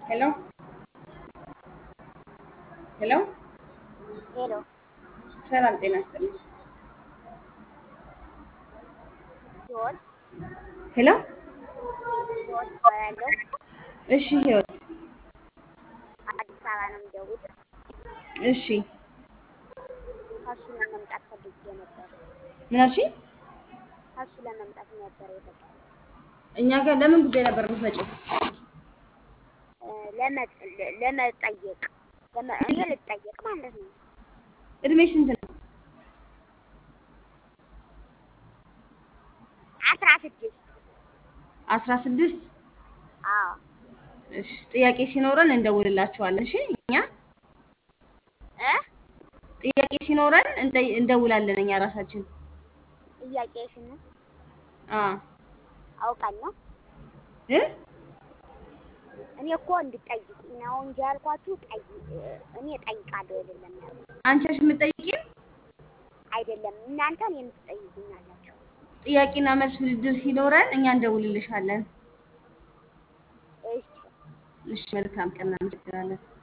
ሄሎ ሄሎ ሄሎ ሰላም ጤና ይስጥልኝ። ሲሆን ሄሎ ሲሆን እባላለሁ። እሺ ህይወት አዲስ አበባ ነው የምደውል። እሺ ከሱ ለመምጣት ፈልጌ ነበር። ምን አልሽኝ? ከሱ ለመምጣት ነበር የፈለኩት። እኛ ጋር ለምን ጉዳይ ነበር የምትመጪው? እ ለመ- ለ- ለመጠየቅ ለመ- እኔ ልጠየቅ ማለት ነው። እድሜ ስንት ነው? አስራ ስድስት አስራ ስድስት አዎ እሺ ጥያቄ ሲኖረን እንደውልላችኋለን። እሺ እኛ እ ጥያቄ ሲኖረን እንደ- እንደውላለን እኛ ራሳችን። ጥያቄሽን አ አውቃለሁ። እ እኔ እኮ እንድጠይቁኝ ነው እንጂ ያልኳችሁ ጠይ እኔ እጠይቃለሁ አይደለም ያልኩት። አንቺ ነሽ የምትጠይቂን? አይደለም እናንተ እኔን ትጠይቁኛላችሁ። ጥያቄና መልስ ውድድር ሲኖረን እኛ እንደውልልሻለን። እሺ እሺ መልካም ቀን፣ እናመሰግናለን።